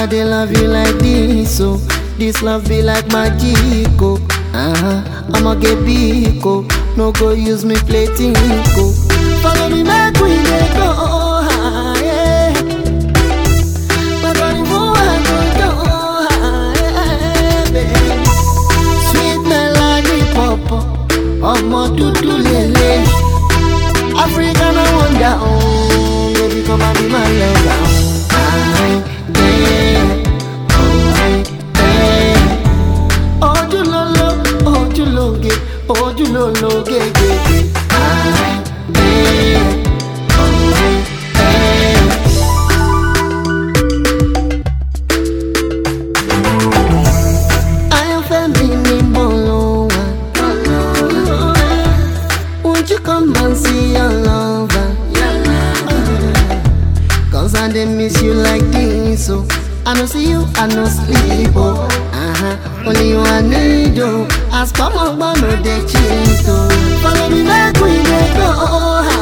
I dey love you like this, so this love be like magic, oh. Uh-huh. I'ma get big, oh. No go use me play tinko. Follow me back, we dey go high. But on the I go go high, baby. Sweet melody pop, ọmọ dúdú lele. African I wonder, oh, baby come and be my lover. Aye, yeah, oh, aye, yeah. Ojúlóló, ojúlóge, ojúlólóge, gègé. Aye, yeah, oh, aye, yeah. Ayọ̀fẹ́ mi ni mo lò wá. Won't you come and see your lover? Cause I dey miss you like this, oh. I no see you, I no sleep, oh. Uh-huh. Only you I need, oh. As come on, but no dey cheat, oh. Follow me back, we dey go